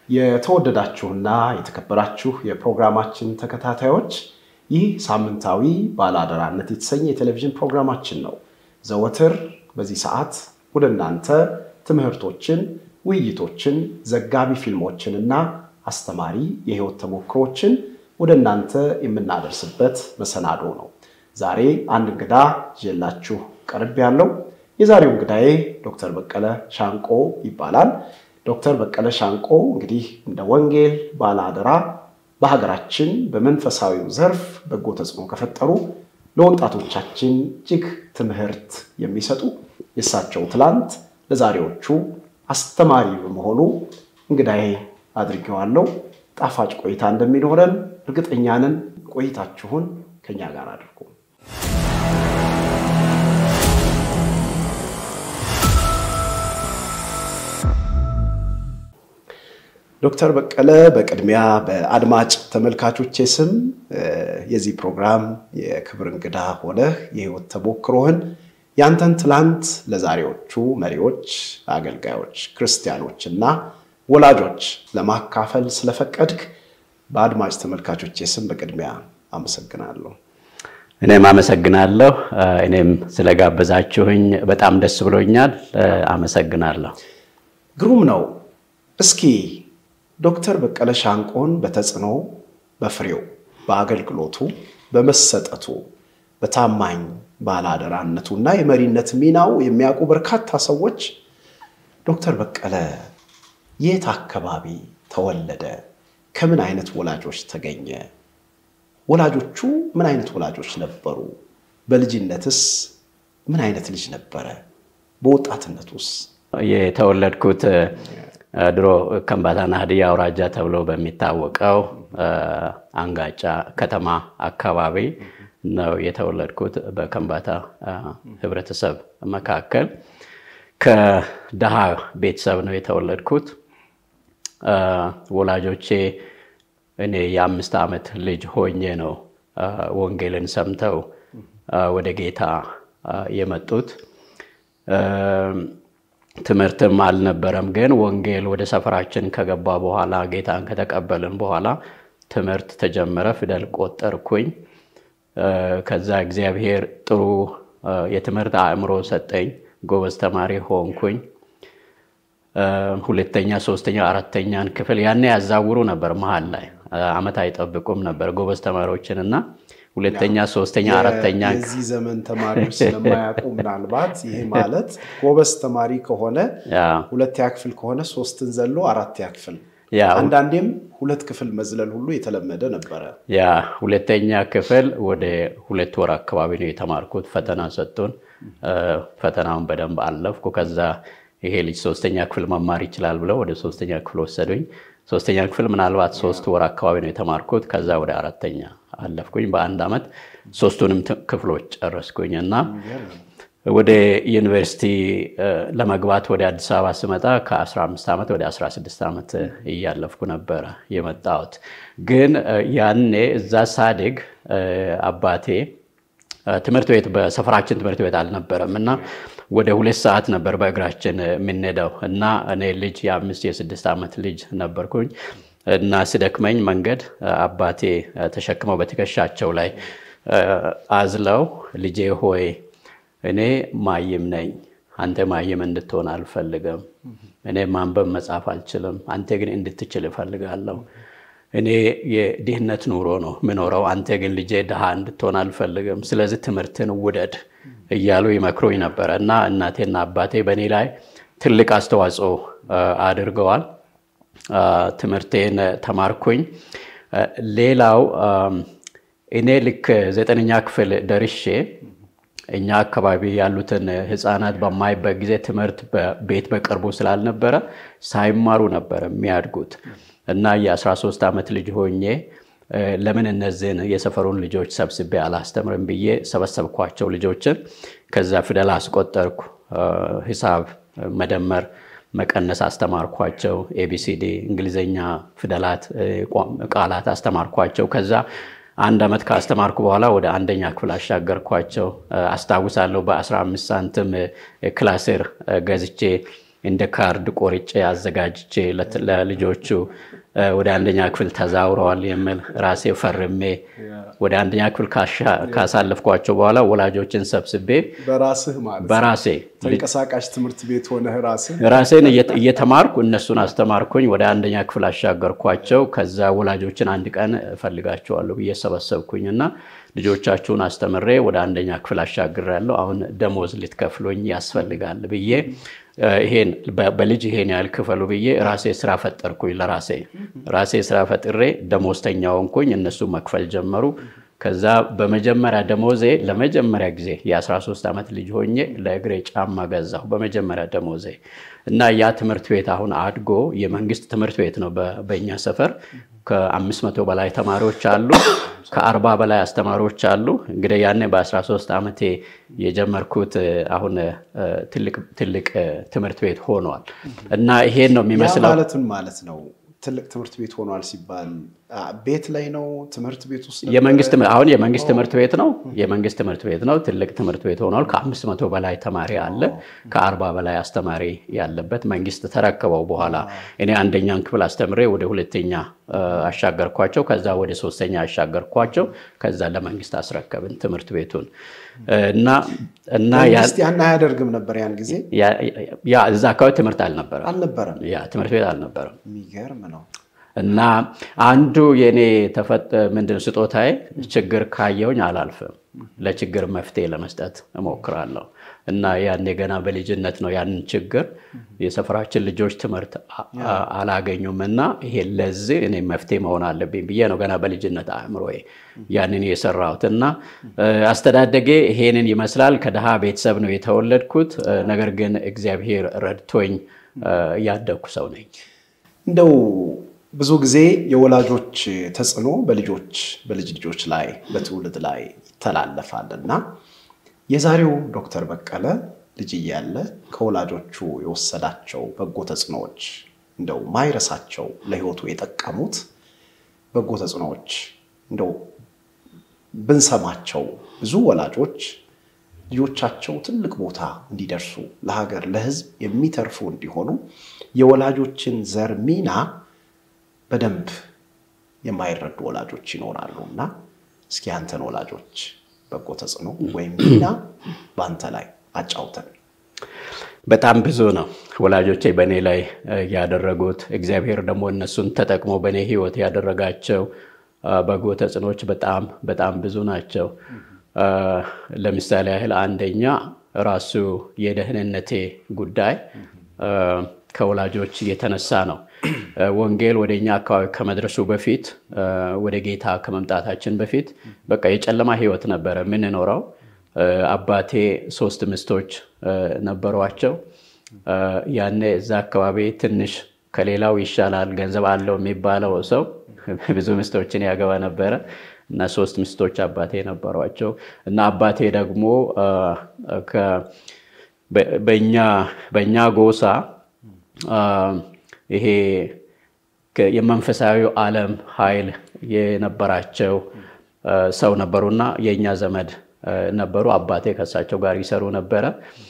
የተወደዳችሁና የተከበራችሁ የፕሮግራማችን ተከታታዮች ይህ ሳምንታዊ ባለአደራነት የተሰኘ የቴሌቪዥን ፕሮግራማችን ነው። ዘወትር በዚህ ሰዓት ወደ እናንተ ትምህርቶችን፣ ውይይቶችን፣ ዘጋቢ ፊልሞችን እና አስተማሪ የህይወት ተሞክሮችን ወደ እናንተ የምናደርስበት መሰናዶ ነው። ዛሬ አንድ እንግዳ ይዤላችሁ ቀርብ ያለው የዛሬው እንግዳዬ ዶክተር በቀለ ሻንቆ ይባላል። ዶክተር በቀለ ሻንቆ እንግዲህ እንደ ወንጌል ባለአደራ በሀገራችን በመንፈሳዊው ዘርፍ በጎ ተጽዕኖ ከፈጠሩ ለወጣቶቻችን እጅግ ትምህርት የሚሰጡ የእሳቸው ትላንት ለዛሬዎቹ አስተማሪ በመሆኑ እንግዳዬ አድርጌዋለሁ። ጣፋጭ ቆይታ እንደሚኖረን እርግጠኛ ነን። ቆይታችሁን ከኛ ጋር አድርጉ። ዶክተር በቀለ በቅድሚያ በአድማጭ ተመልካቾቼ ስም የዚህ ፕሮግራም የክብር እንግዳ ሆነህ የህይወት ተሞክሮህን ያንተን ትላንት ለዛሬዎቹ መሪዎች፣ አገልጋዮች፣ ክርስቲያኖች እና ወላጆች ለማካፈል ስለፈቀድክ በአድማጭ ተመልካቾቼ ስም በቅድሚያ አመሰግናለሁ። እኔም አመሰግናለሁ። እኔም ስለጋበዛችሁኝ በጣም ደስ ብሎኛል። አመሰግናለሁ። ግሩም ነው። እስኪ ዶክተር በቀለ ሻንቆን በተጽዕኖ በፍሬው በአገልግሎቱ በመሰጠቱ በታማኝ ባለአደራነቱ እና የመሪነት ሚናው የሚያውቁ በርካታ ሰዎች ዶክተር በቀለ የት አካባቢ ተወለደ? ከምን አይነት ወላጆች ተገኘ? ወላጆቹ ምን አይነት ወላጆች ነበሩ? በልጅነትስ ምን አይነት ልጅ ነበረ? በወጣትነቱስ? የተወለድኩት ድሮ ከምባታና ሀዲያ አውራጃ ተብሎ በሚታወቀው አንጋጫ ከተማ አካባቢ ነው የተወለድኩት። በከምባታ ህብረተሰብ መካከል ከድሃ ቤተሰብ ነው የተወለድኩት። ወላጆቼ እኔ የአምስት ዓመት ልጅ ሆኜ ነው ወንጌልን ሰምተው ወደ ጌታ የመጡት። ትምህርትም አልነበረም። ግን ወንጌል ወደ ሰፈራችን ከገባ በኋላ ጌታን ከተቀበልን በኋላ ትምህርት ተጀመረ። ፊደል ቆጠርኩኝ። ከዛ እግዚአብሔር ጥሩ የትምህርት አእምሮ ሰጠኝ። ጎበዝ ተማሪ ሆንኩኝ። ሁለተኛ፣ ሶስተኛ፣ አራተኛን ክፍል ያኔ ያዛውሩ ነበር። መሀል ላይ አመት አይጠብቁም ነበር ጎበዝ ተማሪዎችን እና ሁለተኛ፣ ሶስተኛ፣ አራተኛ የዚህ ዘመን ተማሪዎች ስለማያውቁ ምናልባት ይሄ ማለት ጎበዝ ተማሪ ከሆነ ሁለተኛ ክፍል ከሆነ ሶስትን ዘሎ አራተኛ ክፍል አንዳንዴም ሁለት ክፍል መዝለል ሁሉ የተለመደ ነበረ። ያ ሁለተኛ ክፍል ወደ ሁለት ወር አካባቢ ነው የተማርኩት። ፈተና ሰጡን። ፈተናውን በደንብ አለፍኩ። ከዛ ይሄ ልጅ ሶስተኛ ክፍል መማር ይችላል ብለው ወደ ሶስተኛ ክፍል ወሰዱኝ። ሶስተኛ ክፍል ምናልባት ሶስት ወር አካባቢ ነው የተማርኩት። ከዛ ወደ አራተኛ አለፍኩኝ። በአንድ ዓመት ሶስቱንም ክፍሎች ጨረስኩኝ እና ወደ ዩኒቨርሲቲ ለመግባት ወደ አዲስ አበባ ስመጣ ከ15 ዓመት ወደ 16 ዓመት እያለፍኩ ነበረ የመጣሁት። ግን ያኔ እዛ ሳድግ አባቴ ትምህርት ቤት በሰፈራችን ትምህርት ቤት አልነበረም እና ወደ ሁለት ሰዓት ነበር በእግራችን የምንሄደው እና እኔ ልጅ የአምስት የስድስት ዓመት ልጅ ነበርኩኝ እና ስደክመኝ መንገድ አባቴ ተሸክመው በትከሻቸው ላይ አዝለው ልጄ ሆይ እኔ ማይም ነኝ፣ አንተ ማይም እንድትሆን አልፈልግም። እኔ ማንበብ መጻፍ አልችልም፣ አንተ ግን እንድትችል እፈልጋለሁ። እኔ የድህነት ኑሮ ነው ምኖረው፣ አንተ ግን ልጄ ድሃ እንድትሆን አልፈልግም። ስለዚህ ትምህርትን ውደድ እያሉ ይመክሩኝ ነበረ እና እናቴና አባቴ በእኔ ላይ ትልቅ አስተዋጽኦ አድርገዋል። ትምህርቴን ተማርኩኝ። ሌላው እኔ ልክ ዘጠነኛ ክፍል ደርሼ እኛ አካባቢ ያሉትን ህፃናት በማይበት ጊዜ ትምህርት ቤት በቅርቡ ስላልነበረ ሳይማሩ ነበር የሚያድጉት እና የ13 ዓመት ልጅ ሆኜ ለምን እነዚህን የሰፈሩን ልጆች ሰብስቤ አላስተምርም ብዬ ሰበሰብኳቸው ልጆችን። ከዛ ፊደል አስቆጠርኩ፣ ሂሳብ፣ መደመር፣ መቀነስ አስተማርኳቸው። ኤቢሲዲ እንግሊዝኛ ፊደላት፣ ቃላት አስተማርኳቸው። ከዛ አንድ ዓመት ካስተማርኩ በኋላ ወደ አንደኛ ክፍል አሻገርኳቸው። አስታውሳለሁ በ15 ሳንቲም ክላስር ገዝቼ እንደ ካርድ ቆርጬ አዘጋጅቼ ለልጆቹ ወደ አንደኛ ክፍል ተዛውረዋል የሚል ራሴ ፈርሜ ወደ አንደኛ ክፍል ካሳለፍኳቸው በኋላ ወላጆችን ሰብስቤ በራስህ ማለት በራሴ ተንቀሳቃሽ ትምህርት ቤት ሆነህ ራስህ ራሴን እየተማርኩ እነሱን አስተማርኩኝ። ወደ አንደኛ ክፍል አሻገርኳቸው። ከዛ ወላጆችን አንድ ቀን እፈልጋቸዋለሁ ብዬ ሰበሰብኩኝ እና ልጆቻችሁን አስተምሬ ወደ አንደኛ ክፍል አሻግሬያለሁ። አሁን ደሞዝ ልትከፍሉኝ ያስፈልጋል ብዬ ይሄን በልጅ ይሄን ያህል ክፈሉ ብዬ ራሴ ስራ ፈጠርኩኝ። ለራሴ ራሴ ስራ ፈጥሬ ደሞዝተኛ ሆንኩኝ። እነሱ መክፈል ጀመሩ። ከዛ በመጀመሪያ ደሞዜ ለመጀመሪያ ጊዜ የ13 ዓመት ልጅ ሆኜ ለእግሬ ጫማ ገዛሁ በመጀመሪያ ደሞዜ እና ያ ትምህርት ቤት አሁን አድጎ የመንግስት ትምህርት ቤት ነው። በእኛ ሰፈር ከአምስት መቶ በላይ ተማሪዎች አሉ። ከአርባ በላይ አስተማሪዎች አሉ። እንግዲህ ያኔ በ13 ዓመቴ የጀመርኩት አሁን ትልቅ ትምህርት ቤት ሆኗል እና ይሄን ነው የሚመስለው። ማለትን ማለት ነው ትልቅ ትምህርት ቤት ሆኗል ሲባል ቤት ላይ ነው ትምህርት ቤት ውስጥ የመንግስት አሁን የመንግስት ትምህርት ቤት ነው። የመንግስት ትምህርት ቤት ነው። ትልቅ ትምህርት ቤት ሆኗል። ከአምስት መቶ በላይ ተማሪ አለ። ከአርባ በላይ አስተማሪ ያለበት መንግስት ተረከበው በኋላ እኔ አንደኛን ክፍል አስተምሬ ወደ ሁለተኛ አሻገርኳቸው። ከዛ ወደ ሶስተኛ አሻገርኳቸው። ከዛ ለመንግስት አስረከብን ትምህርት ቤቱን እና እና መንግስት ያን አያደርግም ነበር ያን ጊዜ ያ እዛ አካባቢ ትምህርት አልነበረም አልነበረም። ያ ትምህርት ቤት አልነበረም። የሚገርም ነው። እና አንዱ የኔ ተፈጥ ምንድን ስጦታዬ ችግር ካየውኝ አላልፍም። ለችግር መፍትሄ ለመስጠት እሞክራለሁ። እና ያኔ ገና በልጅነት ነው ያንን ችግር የሰፈራችን ልጆች ትምህርት አላገኙም እና ይሄ ለዚህ እኔ መፍትሄ መሆን አለብኝ ብዬ ነው ገና በልጅነት አእምሮዬ ያንን የሰራሁት እና አስተዳደጌ ይሄንን ይመስላል። ከድሃ ቤተሰብ ነው የተወለድኩት። ነገር ግን እግዚአብሔር ረድቶኝ ያደግኩ ሰው ነኝ። እንደው ብዙ ጊዜ የወላጆች ተጽዕኖ በልጆች በልጅ ልጆች ላይ በትውልድ ላይ ይተላለፋል እና የዛሬው ዶክተር በቀለ ልጅ እያለ ከወላጆቹ የወሰዳቸው በጎ ተጽዕኖዎች እንደው ማይረሳቸው ለሕይወቱ የጠቀሙት በጎ ተጽዕኖዎች እንደው ብንሰማቸው ብዙ ወላጆች ልጆቻቸው ትልቅ ቦታ እንዲደርሱ ለሀገር ለሕዝብ የሚተርፉ እንዲሆኑ የወላጆችን ዘር ሚና በደንብ የማይረዱ ወላጆች ይኖራሉ እና እስኪ አንተን ወላጆች በጎ ተጽዕኖ ወይም ሚና በአንተ ላይ አጫውተን። በጣም ብዙ ነው ወላጆቼ በእኔ ላይ ያደረጉት። እግዚአብሔር ደግሞ እነሱን ተጠቅሞ በእኔ ህይወት ያደረጋቸው በጎ ተጽዕኖች በጣም በጣም ብዙ ናቸው። ለምሳሌ ያህል አንደኛ ራሱ የደህንነቴ ጉዳይ ከወላጆች የተነሳ ነው። ወንጌል ወደ እኛ አካባቢ ከመድረሱ በፊት ወደ ጌታ ከመምጣታችን በፊት በቃ የጨለማ ህይወት ነበረ የምንኖረው። አባቴ ሶስት ሚስቶች ነበሯቸው። ያኔ እዛ አካባቢ ትንሽ ከሌላው ይሻላል ገንዘብ አለው የሚባለው ሰው ብዙ ሚስቶችን ያገባ ነበረ እና ሶስት ሚስቶች አባቴ ነበሯቸው እና አባቴ ደግሞ በእኛ ጎሳ ይሄ የመንፈሳዊ ዓለም ኃይል የነበራቸው ሰው ነበሩና የእኛ ዘመድ ነበሩ። አባቴ ከእሳቸው ጋር ይሰሩ ነበረ።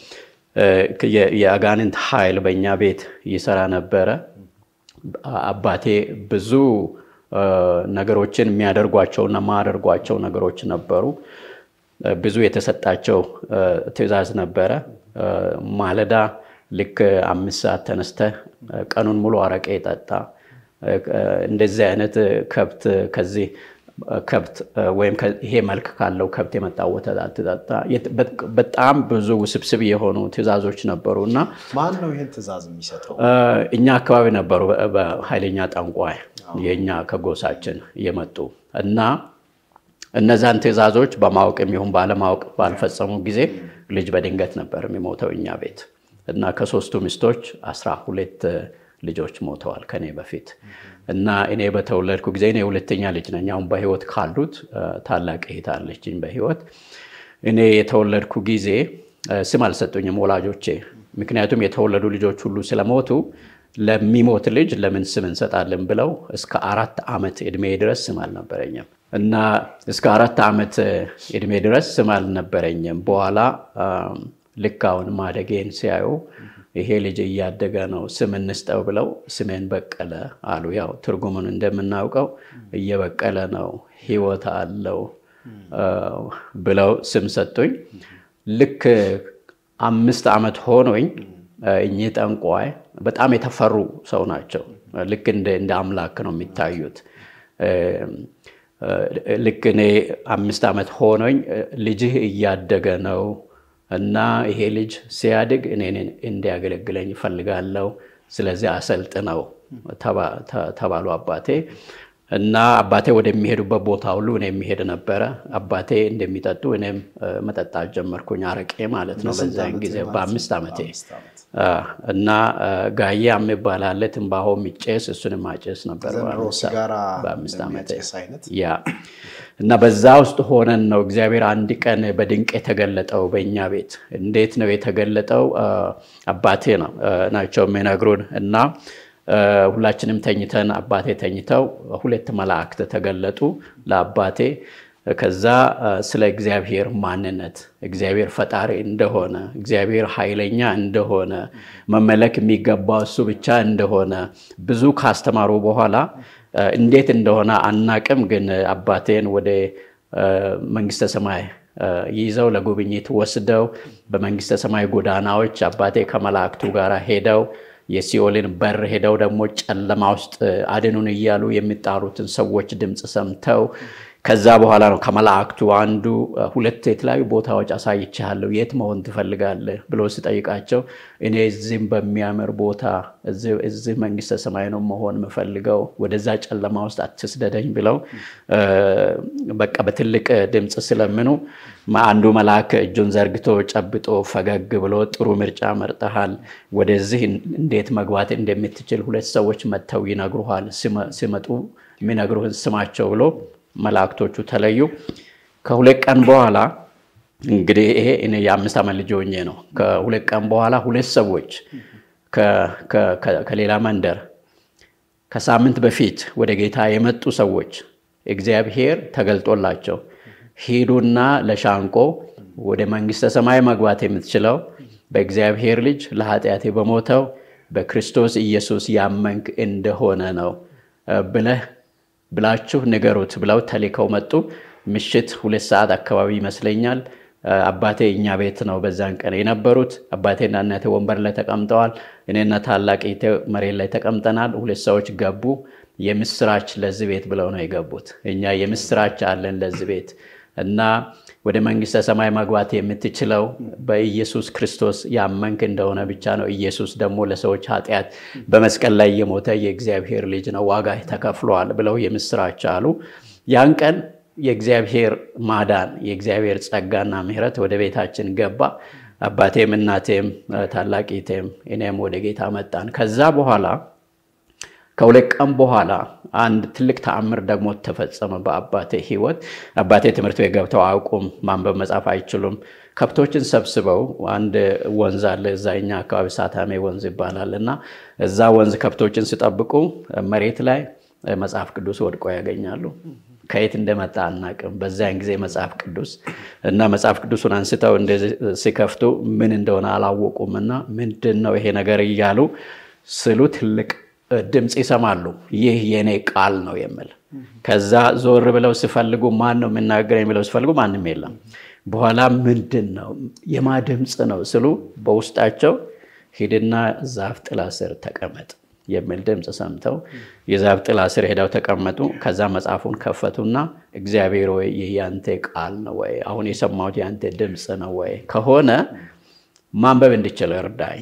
የአጋንንት ኃይል በእኛ ቤት ይሰራ ነበረ። አባቴ ብዙ ነገሮችን የሚያደርጓቸውና ማያደርጓቸው ነገሮች ነበሩ። ብዙ የተሰጣቸው ትዕዛዝ ነበረ። ማለዳ ልክ አምስት ሰዓት ተነስተህ ቀኑን ሙሉ አረቄ ጠጣ። እንደዚህ አይነት ከብት ከዚህ ከብት ወይም ይሄ መልክ ካለው ከብት የመጣ ወተት አትጠጣ። በጣም ብዙ ውስብስብ የሆኑ ትዕዛዞች ነበሩ እና ማን ነው ይህን ትዕዛዝ የሚሰጠው? እኛ አካባቢ ነበሩ በኃይለኛ ጠንቋይ የእኛ ከጎሳችን የመጡ እና እነዛን ትዕዛዞች በማወቅ የሚሆን ባለማወቅ ባልፈጸሙ ጊዜ ልጅ በድንገት ነበር የሚሞተው እኛ ቤት እና ከሶስቱ ሚስቶች አስራ ሁለት ልጆች ሞተዋል ከኔ በፊት እና እኔ በተወለድኩ ጊዜ እኔ ሁለተኛ ልጅ ነኝ። አሁን በህይወት ካሉት ታላቅ እህት አለችኝ በህይወት። እኔ የተወለድኩ ጊዜ ስም አልሰጡኝም ወላጆቼ። ምክንያቱም የተወለዱ ልጆች ሁሉ ስለሞቱ ለሚሞት ልጅ ለምን ስም እንሰጣለን ብለው እስከ አራት ዓመት ዕድሜ ድረስ ስም አልነበረኝም እና እስከ አራት ዓመት ዕድሜ ድረስ ስም አልነበረኝም። በኋላ ልክ አሁን ማደጌን ሲያዩ ይሄ ልጅ እያደገ ነው፣ ስም እንስጠው ብለው ስሜን በቀለ አሉ። ያው ትርጉሙን እንደምናውቀው እየበቀለ ነው፣ ህይወት አለው ብለው ስም ሰጡኝ። ልክ አምስት ዓመት ሆኖኝ እኚህ ጠንቋይ በጣም የተፈሩ ሰው ናቸው። ልክ እንደ አምላክ ነው የሚታዩት። ልክ እኔ አምስት ዓመት ሆኖኝ ልጅህ እያደገ ነው እና ይሄ ልጅ ሲያድግ እኔን እንዲያገለግለኝ እፈልጋለሁ፣ ስለዚህ አሰልጥነው ተባሉ አባቴ እና አባቴ ወደሚሄዱበት ቦታ ሁሉ እኔ የሚሄድ ነበረ። አባቴ እንደሚጠጡ እኔም መጠጣት ጀመርኩኝ፣ አረቄ ማለት ነው። በዛን ጊዜ በአምስት ዓመቴ እና ጋዬ የሚባል አለ ትንባሆ የሚጨስ እሱንም ማጨስ ነበር በአምስት ዓመቴ ያ እና በዛ ውስጥ ሆነን ነው እግዚአብሔር አንድ ቀን በድንቅ የተገለጠው በእኛ ቤት። እንዴት ነው የተገለጠው? አባቴ ነው ናቸው የሚነግሩን እና ሁላችንም ተኝተን አባቴ ተኝተው ሁለት መላእክት ተገለጡ ለአባቴ። ከዛ ስለ እግዚአብሔር ማንነት እግዚአብሔር ፈጣሪ እንደሆነ እግዚአብሔር ኃይለኛ እንደሆነ መመለክ የሚገባው እሱ ብቻ እንደሆነ ብዙ ካስተማሩ በኋላ እንዴት እንደሆነ አናቅም፣ ግን አባቴን ወደ መንግስተ ሰማይ ይዘው ለጉብኝት ወስደው በመንግስተ ሰማይ ጎዳናዎች አባቴ ከመላእክቱ ጋር ሄደው የሲኦልን በር ሄደው ደግሞ ጨለማ ውስጥ አድኑን እያሉ የሚጣሩትን ሰዎች ድምፅ ሰምተው ከዛ በኋላ ነው ከመላእክቱ አንዱ ሁለት የተለያዩ ቦታዎች አሳይቻለሁ፣ የት መሆን ትፈልጋለህ ብሎ ሲጠይቃቸው እኔ እዚህም በሚያምር ቦታ እዚህ መንግስተ ሰማይ ነው መሆን የምፈልገው፣ ወደዛ ጨለማ ውስጥ አትስደደኝ ብለው በቃ በትልቅ ድምፅ ስለምኑ አንዱ መልአክ እጁን ዘርግቶ ጨብጦ ፈገግ ብሎ ጥሩ ምርጫ መርጠሃል፣ ወደዚህ እንዴት መግባት እንደምትችል ሁለት ሰዎች መጥተው ይነግሩሃል፣ ሲመጡ የሚነግሩህን ስማቸው ብሎ መላእክቶቹ ተለዩ። ከሁለት ቀን በኋላ እንግዲህ ይሄ እኔ የአምስት ዓመት ልጅ ሆኜ ነው። ከሁለት ቀን በኋላ ሁለት ሰዎች ከሌላ መንደር ከሳምንት በፊት ወደ ጌታ የመጡ ሰዎች እግዚአብሔር ተገልጦላቸው ሂዱና ለሻንቆ ወደ መንግስተ ሰማይ መግባት የምትችለው በእግዚአብሔር ልጅ ለኃጢአቴ በሞተው በክርስቶስ ኢየሱስ ያመንክ እንደሆነ ነው ብለህ ብላችሁ ንገሩት ብለው ተልከው መጡ። ምሽት ሁለት ሰዓት አካባቢ ይመስለኛል። አባቴ እኛ ቤት ነው በዛን ቀን የነበሩት። አባቴና እናቴ ወንበር ላይ ተቀምጠዋል። እኔና ታላቅ መሬት ላይ ተቀምጠናል። ሁለት ሰዎች ገቡ። የምስራች ለዚህ ቤት ብለው ነው የገቡት። እኛ የምስራች አለን ለዚህ ቤት እና ወደ መንግስተ ሰማይ መግባት የምትችለው በኢየሱስ ክርስቶስ ያመንክ እንደሆነ ብቻ ነው። ኢየሱስ ደግሞ ለሰዎች ኃጢአት በመስቀል ላይ የሞተ የእግዚአብሔር ልጅ ነው፣ ዋጋ ተከፍሏል ብለው የምስራች አሉ። ያን ቀን የእግዚአብሔር ማዳን የእግዚአብሔር ጸጋና ምሕረት ወደ ቤታችን ገባ። አባቴም እናቴም ታላቂቴም እኔም ወደ ጌታ መጣን። ከዛ በኋላ ከሁለት ቀን በኋላ አንድ ትልቅ ተአምር ደግሞ ተፈጸመ በአባቴ ሕይወት። አባቴ ትምህርት ቤት ገብተው አያውቁም፣ ማንበብ መጻፍ አይችሉም። ከብቶችን ሰብስበው አንድ ወንዝ አለ እዛ እኛ አካባቢ ሳታሜ ወንዝ ይባላል እና እዛ ወንዝ ከብቶችን ሲጠብቁ መሬት ላይ መጽሐፍ ቅዱስ ወድቆ ያገኛሉ። ከየት እንደመጣ አናቅም። በዚያን ጊዜ መጽሐፍ ቅዱስ እና መጽሐፍ ቅዱሱን አንስተው እንደዚህ ሲከፍቱ ምን እንደሆነ አላወቁም እና ምንድን ነው ይሄ ነገር እያሉ ስሉ ትልቅ ድምፅ ይሰማሉ። ይህ የእኔ ቃል ነው የሚል ከዛ ዞር ብለው ሲፈልጉ ማን ነው የምናገር የሚለው ሲፈልጉ ማንም የለም። በኋላ ምንድን ነው የማ ድምፅ ነው ስሉ በውስጣቸው ሂድና ዛፍ ጥላ ስር ተቀመጥ የሚል ድምፅ ሰምተው የዛፍ ጥላ ስር ሄደው ተቀመጡ። ከዛ መጽሐፉን ከፈቱና እግዚአብሔር ወይ ይህ ያንተ ቃል ነው ወይ? አሁን የሰማሁት ያንተ ድምፅ ነው ወይ? ከሆነ ማንበብ እንድችል እርዳኝ።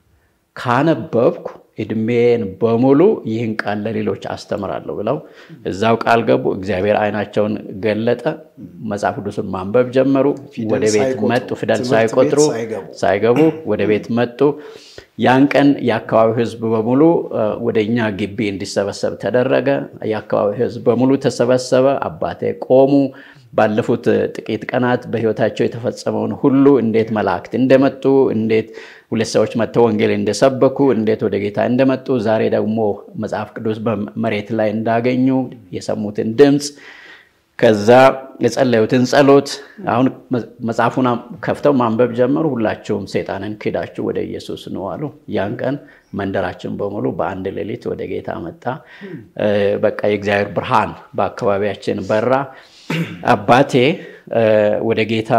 ካነበብኩ እድሜን በሙሉ ይህን ቃል ለሌሎች አስተምራለሁ ብለው እዛው ቃል ገቡ። እግዚአብሔር ዓይናቸውን ገለጠ። መጽሐፍ ቅዱስን ማንበብ ጀመሩ። ወደ ቤት መጡ። ፊደል ሳይቆጥሩ ሳይገቡ ወደ ቤት መጡ። ያን ቀን የአካባቢው ሕዝብ በሙሉ ወደ እኛ ግቢ እንዲሰበሰብ ተደረገ። የአካባቢው ሕዝብ በሙሉ ተሰበሰበ። አባቴ ቆሙ። ባለፉት ጥቂት ቀናት በሕይወታቸው የተፈጸመውን ሁሉ እንዴት መላእክት እንደመጡ እንዴት ሁለት ሰዎች መጥተው ወንጌል እንደሰበኩ እንዴት ወደ ጌታ እንደመጡ ዛሬ ደግሞ መጽሐፍ ቅዱስ በመሬት ላይ እንዳገኙ የሰሙትን ድምፅ ከዛ የጸለዩትን ጸሎት አሁን መጽሐፉን ከፍተው ማንበብ ጀመሩ። ሁላቸውም ሰይጣንን ክዳችሁ ወደ ኢየሱስ ነው አሉ። ያን ቀን መንደራችን በሙሉ በአንድ ሌሊት ወደ ጌታ መጣ። በቃ የእግዚአብሔር ብርሃን በአካባቢያችን በራ። አባቴ ወደ ጌታ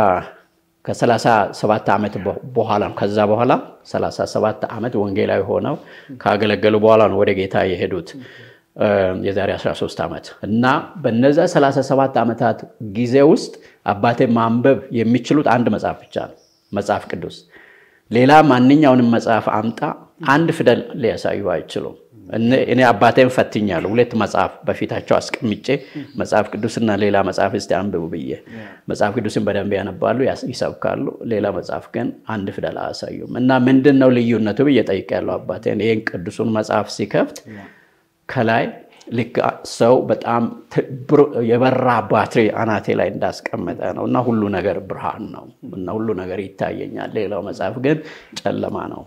ከ37 ዓመት በኋላ ከዛ በኋላ 37 ዓመት ወንጌላዊ ሆነው ካገለገሉ በኋላ ነው ወደ ጌታ የሄዱት የዛሬ 13 ዓመት እና በነዛ 37 ዓመታት ጊዜ ውስጥ አባቴ ማንበብ የሚችሉት አንድ መጽሐፍ ብቻ ነው፣ መጽሐፍ ቅዱስ። ሌላ ማንኛውንም መጽሐፍ አምጣ አንድ ፊደል ሊያሳዩ አይችሉም። እኔ አባቴን ፈትኛለሁ። ሁለት መጽሐፍ በፊታቸው አስቀምጬ መጽሐፍ ቅዱስና ሌላ መጽሐፍ እስቲ አንብቡ ብዬ መጽሐፍ ቅዱስን በደንብ ያነባሉ፣ ይሰብካሉ። ሌላ መጽሐፍ ግን አንድ ፊደል አያሳዩም። እና ምንድን ነው ልዩነቱ ብዬ ጠይቄያለሁ አባቴን። ይህን ቅዱሱን መጽሐፍ ሲከፍት ከላይ ልክ ሰው በጣም የበራ ባትሪ አናቴ ላይ እንዳስቀመጠ ነው እና ሁሉ ነገር ብርሃን ነው እና ሁሉ ነገር ይታየኛል። ሌላው መጽሐፍ ግን ጨለማ ነው።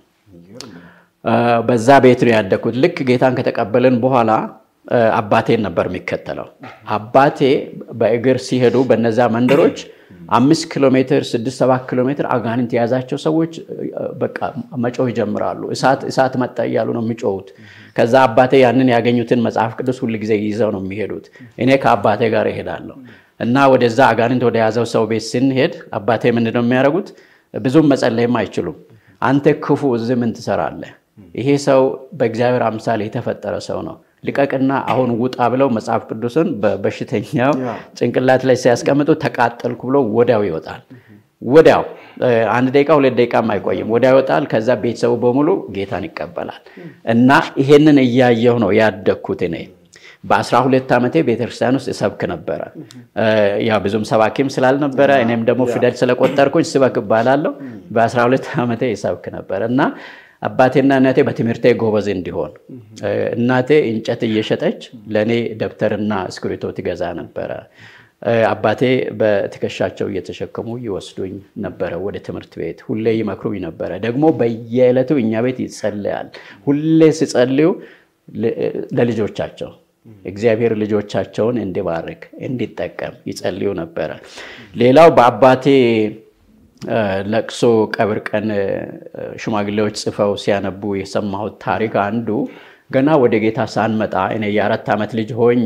በዛ ቤት ነው ያደግኩት። ልክ ጌታን ከተቀበልን በኋላ አባቴን ነበር የሚከተለው። አባቴ በእግር ሲሄዱ በነዛ መንደሮች አምስት ኪሎ ሜትር ስድስት ሰባት ኪሎ ሜትር አጋንንት የያዛቸው ሰዎች በቃ መጮህ ይጀምራሉ። እሳት መጣ እያሉ ነው የሚጮሁት። ከዛ አባቴ ያንን ያገኙትን መጽሐፍ ቅዱስ ሁል ጊዜ ይዘው ነው የሚሄዱት። እኔ ከአባቴ ጋር እሄዳለሁ እና ወደዛ አጋንንት ወደ ያዘው ሰው ቤት ስንሄድ አባቴ ምንድን ነው የሚያደርጉት? ብዙም መጸለይም አይችሉም። አንተ ክፉ እዚህ ምን ትሰራለህ? ይሄ ሰው በእግዚአብሔር አምሳል የተፈጠረ ሰው ነው ልቀቅና አሁን ውጣ ብለው መጽሐፍ ቅዱስን በበሽተኛው ጭንቅላት ላይ ሲያስቀምጡ ተቃጠልኩ ብሎ ወዲያው ይወጣል። ወዲያው አንድ ደቂቃ ሁለት ደቂቃም አይቆይም፣ ወዲያው ይወጣል። ከዛ ቤተሰቡ በሙሉ ጌታን ይቀበላል። እና ይሄንን እያየሁ ነው ያደግኩት እኔ። በአስራ ሁለት ዓመቴ ቤተክርስቲያን ውስጥ እሰብክ ነበረ። ያው ብዙም ሰባኪም ስላልነበረ እኔም ደግሞ ፊደል ስለቆጠርኩኝ ስበክ እባላለሁ። በአስራ ሁለት ዓመቴ እሰብክ ነበረ እና አባቴና እናቴ በትምህርቴ ጎበዝ እንዲሆን እናቴ እንጨት እየሸጠች ለእኔ ደብተርና እስክሪቶ ትገዛ ነበረ። አባቴ በትከሻቸው እየተሸከሙ ይወስዱኝ ነበረ ወደ ትምህርት ቤት። ሁሌ ይመክሩኝ ነበረ። ደግሞ በየዕለቱ እኛ ቤት ይጸለያል። ሁሌ ሲጸልዩ ለልጆቻቸው እግዚአብሔር ልጆቻቸውን እንዲባርክ እንዲጠቀም ይጸልዩ ነበረ። ሌላው በአባቴ ለቅሶ ቀብር ቀን ሽማግሌዎች ጽፈው ሲያነቡ የሰማሁት ታሪክ አንዱ ገና ወደ ጌታ ሳንመጣ እኔ የአራት ዓመት ልጅ ሆኜ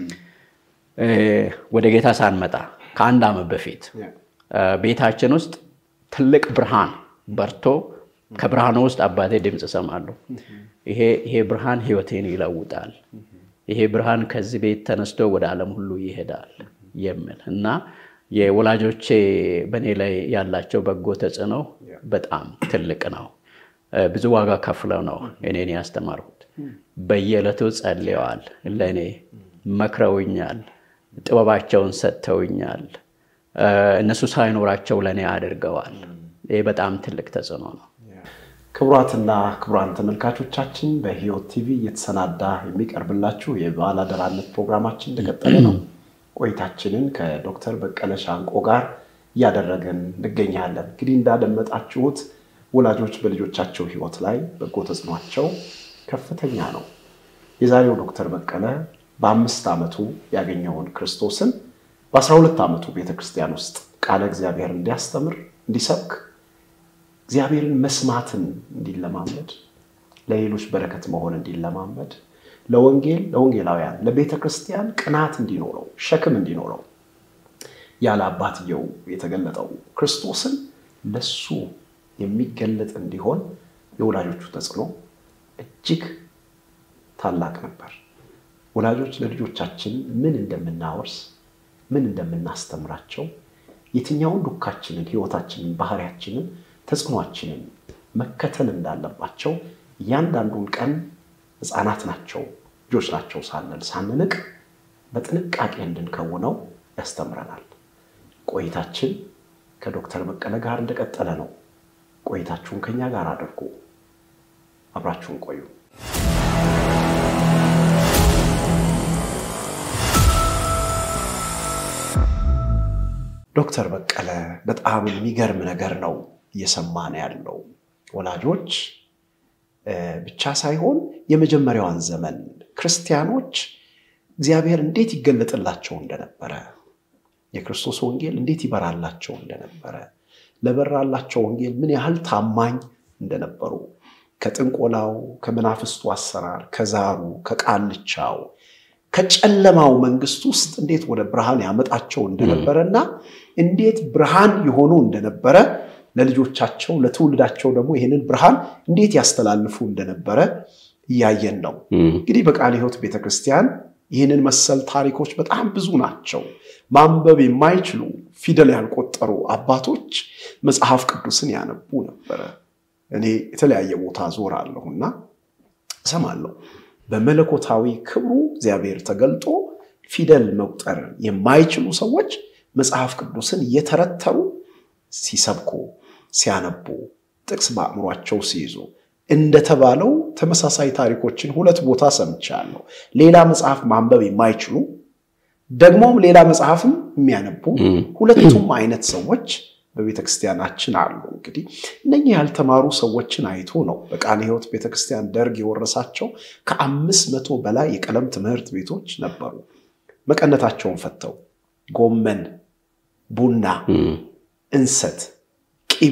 ወደ ጌታ ሳንመጣ ከአንድ ዓመት በፊት ቤታችን ውስጥ ትልቅ ብርሃን በርቶ ከብርሃኑ ውስጥ አባቴ ድምፅ እሰማለሁ። ይሄ ብርሃን ሕይወቴን ይለውጣል፣ ይሄ ብርሃን ከዚህ ቤት ተነስቶ ወደ ዓለም ሁሉ ይሄዳል የሚል እና የወላጆቼ በእኔ ላይ ያላቸው በጎ ተጽዕኖ በጣም ትልቅ ነው። ብዙ ዋጋ ከፍለው ነው እኔን ያስተማርኩት። በየዕለቱ ጸልየዋል፣ ለእኔ መክረውኛል፣ ጥበባቸውን ሰጥተውኛል። እነሱ ሳይኖራቸው ለእኔ አድርገዋል። ይህ በጣም ትልቅ ተጽዕኖ ነው። ክቡራትና ክቡራን ተመልካቾቻችን በሕይወት ቲቪ እየተሰናዳ የሚቀርብላችሁ የባለአደራነት ፕሮግራማችን እንደቀጠለ ነው። ቆይታችንን ከዶክተር በቀለ ሻንቆ ጋር እያደረግን እንገኛለን። እንግዲህ እንዳደመጣችሁት ወላጆች በልጆቻቸው ሕይወት ላይ በጎ ተጽዕኗቸው ከፍተኛ ነው። የዛሬው ዶክተር በቀለ በአምስት ዓመቱ ያገኘውን ክርስቶስን በአስራ ሁለት ዓመቱ ቤተክርስቲያን ውስጥ ቃለ እግዚአብሔር እንዲያስተምር እንዲሰብክ እግዚአብሔርን መስማትን እንዲለማመድ ለሌሎች በረከት መሆን እንዲለማመድ ለወንጌል ለወንጌላውያን ለቤተ ክርስቲያን ቅናት እንዲኖረው ሸክም እንዲኖረው ያለ አባትየው የተገለጠው ክርስቶስን ለሱ የሚገለጥ እንዲሆን የወላጆቹ ተጽዕኖ እጅግ ታላቅ ነበር። ወላጆች ለልጆቻችን ምን እንደምናወርስ ምን እንደምናስተምራቸው የትኛውን ዱካችንን፣ ሕይወታችንን፣ ባህሪያችንን፣ ተጽዕኗችንን መከተል እንዳለባቸው እያንዳንዱን ቀን ሕፃናት ናቸው ልጆች ናቸው ሳንል ሳንንቅ በጥንቃቄ እንድንከውነው ያስተምረናል። ቆይታችን ከዶክተር በቀለ ጋር እንደቀጠለ ነው። ቆይታችሁን ከኛ ጋር አድርጉ። አብራችሁን ቆዩ። ዶክተር በቀለ በጣም የሚገርም ነገር ነው እየሰማን ያለው ወላጆች ብቻ ሳይሆን የመጀመሪያዋን ዘመን ክርስቲያኖች እግዚአብሔር እንዴት ይገለጥላቸው እንደነበረ የክርስቶስ ወንጌል እንዴት ይበራላቸው እንደነበረ ለበራላቸው ወንጌል ምን ያህል ታማኝ እንደነበሩ ከጥንቆላው፣ ከመናፍስቱ አሰራር፣ ከዛሩ፣ ከቃልቻው፣ ከጨለማው መንግስት ውስጥ እንዴት ወደ ብርሃን ያመጣቸው እንደነበረ እና እንዴት ብርሃን የሆኑ እንደነበረ ለልጆቻቸው ለትውልዳቸው ደግሞ ይህንን ብርሃን እንዴት ያስተላልፉ እንደነበረ እያየን ነው። እንግዲህ በቃለ ሕይወት ቤተክርስቲያን ይህንን መሰል ታሪኮች በጣም ብዙ ናቸው። ማንበብ የማይችሉ ፊደል ያልቆጠሩ አባቶች መጽሐፍ ቅዱስን ያነቡ ነበረ። እኔ የተለያየ ቦታ ዞራለሁና እሰማለሁ። በመለኮታዊ ክብሩ እግዚአብሔር ተገልጦ ፊደል መቁጠር የማይችሉ ሰዎች መጽሐፍ ቅዱስን እየተረተሩ ሲሰብኩ፣ ሲያነቡ፣ ጥቅስ በአእምሯቸው ሲይዙ እንደተባለው ተመሳሳይ ታሪኮችን ሁለት ቦታ ሰምቻለሁ። ሌላ መጽሐፍ ማንበብ የማይችሉ ደግሞም ሌላ መጽሐፍም የሚያነቡ ሁለቱም አይነት ሰዎች በቤተ ክርስቲያናችን አሉ። እንግዲህ እነኚህ ያልተማሩ ሰዎችን አይቶ ነው በቃለ ሕይወት ቤተክርስቲያን ደርግ የወረሳቸው ከአምስት መቶ በላይ የቀለም ትምህርት ቤቶች ነበሩ። መቀነታቸውን ፈተው ጎመን፣ ቡና፣ እንሰት፣ ቂቤ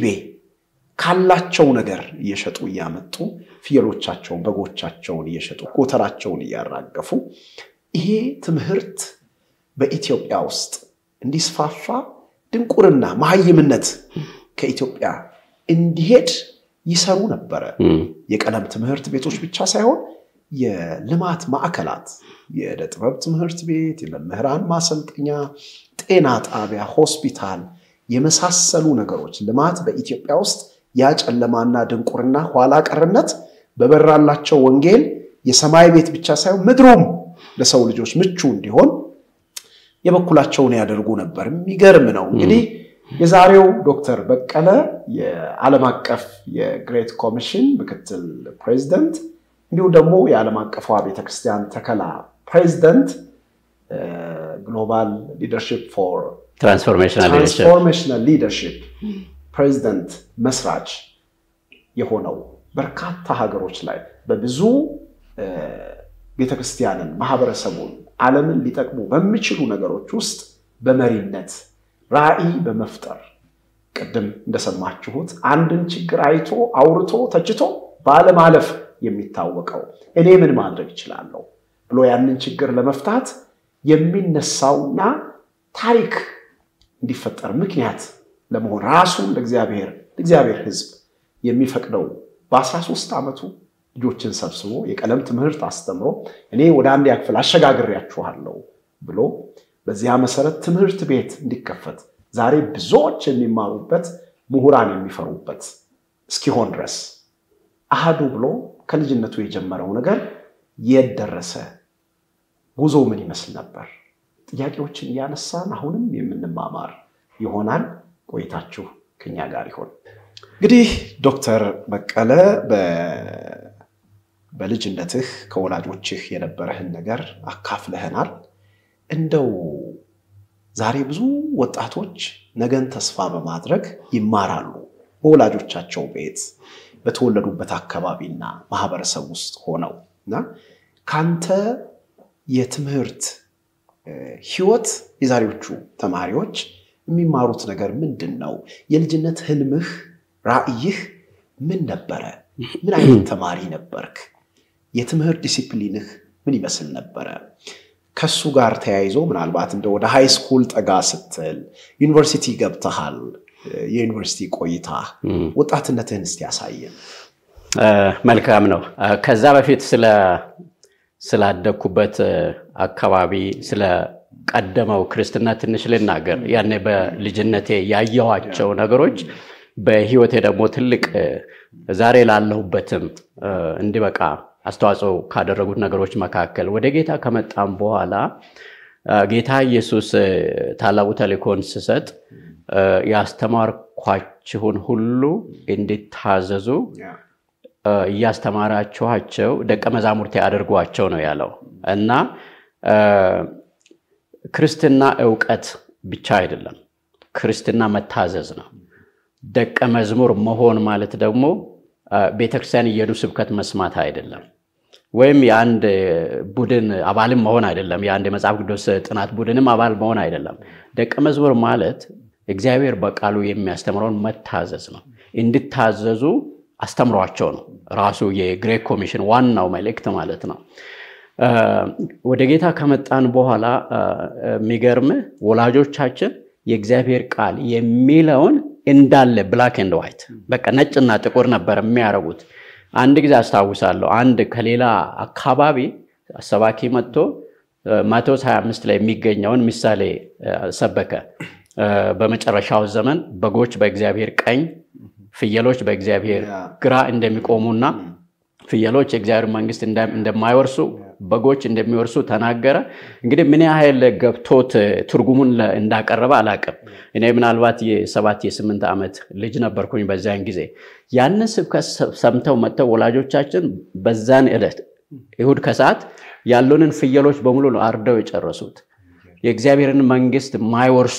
ካላቸው ነገር እየሸጡ እያመጡ ፍየሎቻቸውን፣ በጎቻቸውን እየሸጡ ጎተራቸውን እያራገፉ ይሄ ትምህርት በኢትዮጵያ ውስጥ እንዲስፋፋ ድንቁርና፣ መሀይምነት ከኢትዮጵያ እንዲሄድ ይሰሩ ነበረ። የቀለም ትምህርት ቤቶች ብቻ ሳይሆን የልማት ማዕከላት፣ የዕደ ጥበብ ትምህርት ቤት፣ የመምህራን ማሰልጠኛ፣ ጤና ጣቢያ፣ ሆስፒታል የመሳሰሉ ነገሮች ልማት በኢትዮጵያ ውስጥ ያ ጨለማና ድንቁርና ኋላ ቀርነት በበራላቸው ወንጌል የሰማይ ቤት ብቻ ሳይሆን ምድሩም ለሰው ልጆች ምቹ እንዲሆን የበኩላቸውን ያደርጉ ነበር። የሚገርም ነው። እንግዲህ የዛሬው ዶክተር በቀለ የዓለም አቀፍ የግሬት ኮሚሽን ምክትል ፕሬዚደንት እንዲሁም ደግሞ የዓለም አቀፏ ቤተክርስቲያን ተከላ ፕሬዚደንት ግሎባል ሊደርሽፕ ፎር ትራንስፎርሜሽናል ሊደርሽፕ ፕሬዚደንት መስራች የሆነው በርካታ ሀገሮች ላይ በብዙ ቤተክርስቲያንን፣ ማህበረሰቡን፣ ዓለምን ሊጠቅሙ በሚችሉ ነገሮች ውስጥ በመሪነት ራዕይ በመፍጠር ቅድም እንደሰማችሁት አንድን ችግር አይቶ አውርቶ ተችቶ ባለማለፍ የሚታወቀው እኔ ምን ማድረግ እችላለሁ ብሎ ያንን ችግር ለመፍታት የሚነሳውና ታሪክ እንዲፈጠር ምክንያት ለመሆን ራሱን ለእግዚአብሔር ለእግዚአብሔር ሕዝብ የሚፈቅደው በ13 ዓመቱ ልጆችን ሰብስቦ የቀለም ትምህርት አስተምሮ እኔ ወደ አንድ ያክፍል አሸጋግሬያችኋለሁ ብሎ በዚያ መሰረት ትምህርት ቤት እንዲከፈት ዛሬ ብዙዎች የሚማሩበት ምሁራን የሚፈሩበት እስኪሆን ድረስ አሃዱ ብሎ ከልጅነቱ የጀመረው ነገር የት ደረሰ? ጉዞ ምን ይመስል ነበር? ጥያቄዎችን እያነሳን አሁንም የምንማማር ይሆናል። ቆይታችሁ ከኛ ጋር ይሆን። እንግዲህ ዶክተር በቀለ በልጅነትህ ከወላጆችህ የነበረህን ነገር አካፍለህናል። እንደው ዛሬ ብዙ ወጣቶች ነገን ተስፋ በማድረግ ይማራሉ በወላጆቻቸው ቤት በተወለዱበት አካባቢና ማህበረሰብ ውስጥ ሆነው እና ካንተ የትምህርት ህይወት የዛሬዎቹ ተማሪዎች የሚማሩት ነገር ምንድን ነው? የልጅነት ህልምህ፣ ራዕይህ ምን ነበረ? ምን አይነት ተማሪ ነበርክ? የትምህርት ዲሲፕሊንህ ምን ይመስል ነበረ? ከሱ ጋር ተያይዞ ምናልባት እንደ ወደ ሃይ ስኩል ጠጋ ስትል ዩኒቨርሲቲ ገብተሃል። የዩኒቨርሲቲ ቆይታ ወጣትነትህን እስቲ ያሳየን። መልካም ነው። ከዛ በፊት ስላደግኩበት አካባቢ ስለ ቀደመው ክርስትና ትንሽ ልናገር። ያኔ በልጅነቴ ያየኋቸው ነገሮች በህይወቴ ደግሞ ትልቅ ዛሬ ላለሁበትም እንዲበቃ አስተዋጽኦ ካደረጉት ነገሮች መካከል ወደ ጌታ ከመጣም በኋላ ጌታ ኢየሱስ ታላቁ ተልእኮን ስሰጥ ያስተማርኳችሁን ሁሉ እንዲታዘዙ እያስተማራችኋቸው ደቀ መዛሙርቴ አድርጓቸው ነው ያለው እና ክርስትና እውቀት ብቻ አይደለም። ክርስትና መታዘዝ ነው። ደቀ መዝሙር መሆን ማለት ደግሞ ቤተክርስቲያን እየሄዱ ስብከት መስማት አይደለም። ወይም የአንድ ቡድን አባልም መሆን አይደለም። የአንድ የመጽሐፍ ቅዱስ ጥናት ቡድንም አባል መሆን አይደለም። ደቀ መዝሙር ማለት እግዚአብሔር በቃሉ የሚያስተምረውን መታዘዝ ነው። እንድታዘዙ አስተምሯቸው ነው ራሱ የግሬት ኮሚሽን ዋናው መልእክት ማለት ነው። ወደ ጌታ ከመጣን በኋላ የሚገርምህ ወላጆቻችን የእግዚአብሔር ቃል የሚለውን እንዳለ ብላክ ኤንድ ዋይት በቃ ነጭና ጥቁር ነበር የሚያደርጉት። አንድ ጊዜ አስታውሳለሁ፣ አንድ ከሌላ አካባቢ ሰባኪ መጥቶ ማቴዎስ 25 ላይ የሚገኘውን ምሳሌ ሰበከ። በመጨረሻው ዘመን በጎች በእግዚአብሔር ቀኝ፣ ፍየሎች በእግዚአብሔር ግራ እንደሚቆሙና ፍየሎች የእግዚአብሔር መንግስት እንደማይወርሱ በጎች እንደሚወርሱ ተናገረ። እንግዲህ ምን ያህል ገብቶት ትርጉሙን እንዳቀረበ አላቅም። እኔ ምናልባት የሰባት የስምንት ዓመት ልጅ ነበርኩኝ በዚያን ጊዜ። ያንን ስብከት ሰምተው መጥተው ወላጆቻችን በዛን ዕለት ይሁድ ከሰዓት ያሉንን ፍየሎች በሙሉ ነው አርደው የጨረሱት። የእግዚአብሔርን መንግስት ማይወርሱ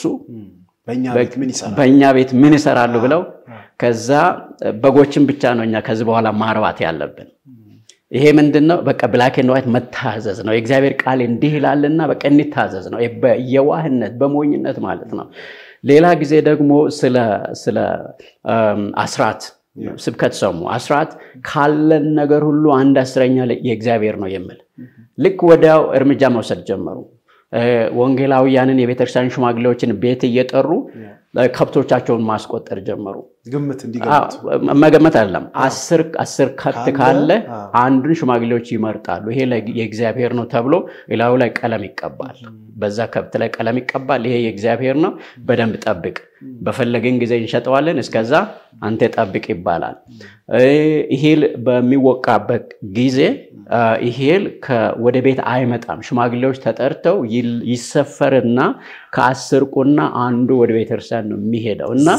በእኛ ቤት ምን ይሰራሉ ብለው ከዛ በጎችን ብቻ ነው እኛ ከዚህ በኋላ ማርባት ያለብን። ይሄ ምንድን ነው? በቃ ብላክ ኤንድ ዋይት መታዘዝ ነው። የእግዚአብሔር ቃል እንዲህ ይላልና በቃ እንታዘዝ ነው። በየዋህነት በሞኝነት ማለት ነው። ሌላ ጊዜ ደግሞ ስለ አስራት ስብከት ሰሙ። አስራት ካለን ነገር ሁሉ አንድ አስረኛ የእግዚአብሔር ነው የሚል ልክ ወዲያው እርምጃ መውሰድ ጀመሩ። ወንጌላውያንን የቤተክርስቲያን ሽማግሌዎችን ቤት እየጠሩ ከብቶቻቸውን ማስቆጠር ጀመሩ። ግምት መገመት አይደለም። አስር ከብት ካለ አንዱን ሽማግሌዎች ይመርጣሉ። ይሄ የእግዚአብሔር ነው ተብሎ ሌላው ላይ ቀለም ይቀባል። በዛ ከብት ላይ ቀለም ይቀባል። ይሄ የእግዚአብሔር ነው፣ በደንብ ጠብቅ፣ በፈለግን ጊዜ እንሸጠዋለን፣ እስከዛ አንተ ጠብቅ ይባላል። ይሄል በሚወቃበት ጊዜ ይሄል ወደ ቤት አይመጣም። ሽማግሌዎች ተጠርተው ይሰፈርና ከአስር ቁና አንዱ ወደ ቤተክርስቲያን ነው የሚሄደው እና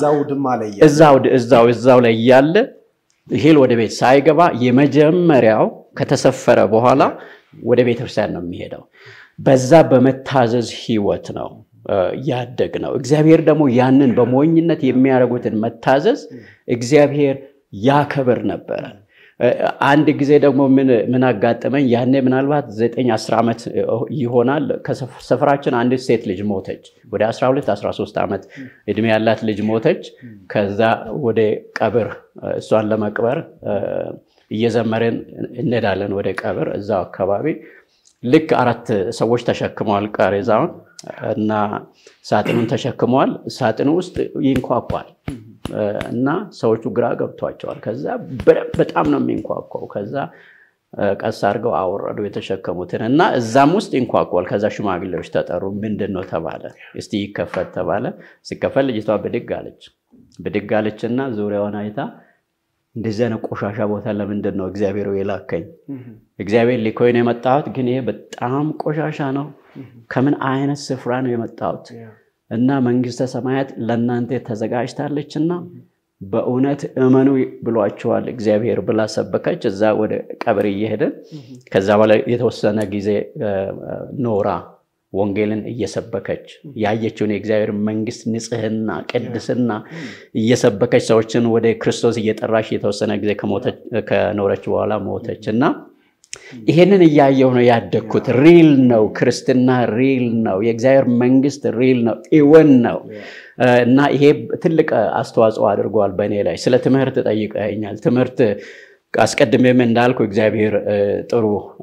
እዛው እዛው ላይ እያለ ይሄል ወደ ቤት ሳይገባ የመጀመሪያው ከተሰፈረ በኋላ ወደ ቤተክርስቲያን ነው የሚሄደው። በዛ በመታዘዝ ህይወት ነው ያደግ ነው። እግዚአብሔር ደግሞ ያንን በሞኝነት የሚያደርጉትን መታዘዝ እግዚአብሔር ያከብር ነበረ። አንድ ጊዜ ደግሞ ምን አጋጠመኝ? ያኔ ምናልባት ዘጠኝ አስር ዓመት ይሆናል። ከሰፈራችን አንዲት ሴት ልጅ ሞተች። ወደ 12 13 ዓመት እድሜ ያላት ልጅ ሞተች። ከዛ ወደ ቀብር እሷን ለመቅበር እየዘመርን እንሄዳለን ወደ ቀብር እዛው አካባቢ ልክ አራት ሰዎች ተሸክመዋል ቃሬዛውን እና ሳጥኑን ተሸክመዋል። ሳጥኑ ውስጥ ይንኳኳል እና ሰዎቹ ግራ ገብቷቸዋል። ከዛ በጣም ነው የሚንኳኳው። ከዛ ቀስ አድርገው አወረዱ የተሸከሙትን እና እዛም ውስጥ ይንኳኳል። ከዛ ሽማግሌዎች ተጠሩ። ምንድን ነው ተባለ። እስቲ ይከፈት ተባለ። ሲከፈት ልጅቷ ብድግ አለች። ብድግ አለች እና ዙሪያውን አይታ እንደዚህ አይነት ቆሻሻ ቦታ ለምንድን ነው እግዚአብሔር የላከኝ? እግዚአብሔር ሊኮኝ ነው የመጣሁት፣ ግን ይሄ በጣም ቆሻሻ ነው። ከምን አይነት ስፍራ ነው የመጣሁት? እና መንግስተ ሰማያት ለእናንተ ተዘጋጅታለች እና በእውነት እመኑ ብሏቸዋል እግዚአብሔር ብላ ሰበከች። እዛ ወደ ቀብር እየሄድን ከዛ በኋላ የተወሰነ ጊዜ ኖራ ወንጌልን እየሰበከች ያየችውን የእግዚአብሔር መንግስት ንጽህና፣ ቅድስና እየሰበከች ሰዎችን ወደ ክርስቶስ እየጠራች የተወሰነ ጊዜ ከኖረች በኋላ ሞተች እና ይሄንን እያየው ነው ያደግኩት። ሪል ነው ክርስትና፣ ሪል ነው የእግዚአብሔር መንግስት፣ ሪል ነው እውን ነው እና ይሄ ትልቅ አስተዋጽኦ አድርጓል በእኔ ላይ። ስለ ትምህርት ጠይቀኛል። ትምህርት አስቀድሜም እንዳልኩ እግዚአብሔር ጥሩ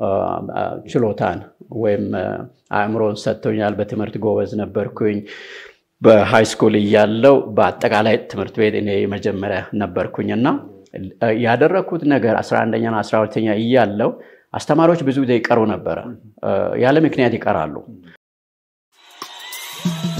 ችሎታን ወይም አእምሮን ሰጥቶኛል። በትምህርት ጎበዝ ነበርኩኝ። በሃይ ስኩል እያለው በአጠቃላይ ትምህርት ቤት እኔ መጀመሪያ ነበርኩኝ እና ያደረግኩት ነገር 11ኛና 12ኛ እያለው አስተማሪዎች ብዙ ጊዜ ይቀሩ ነበረ። ያለ ምክንያት ይቀራሉ።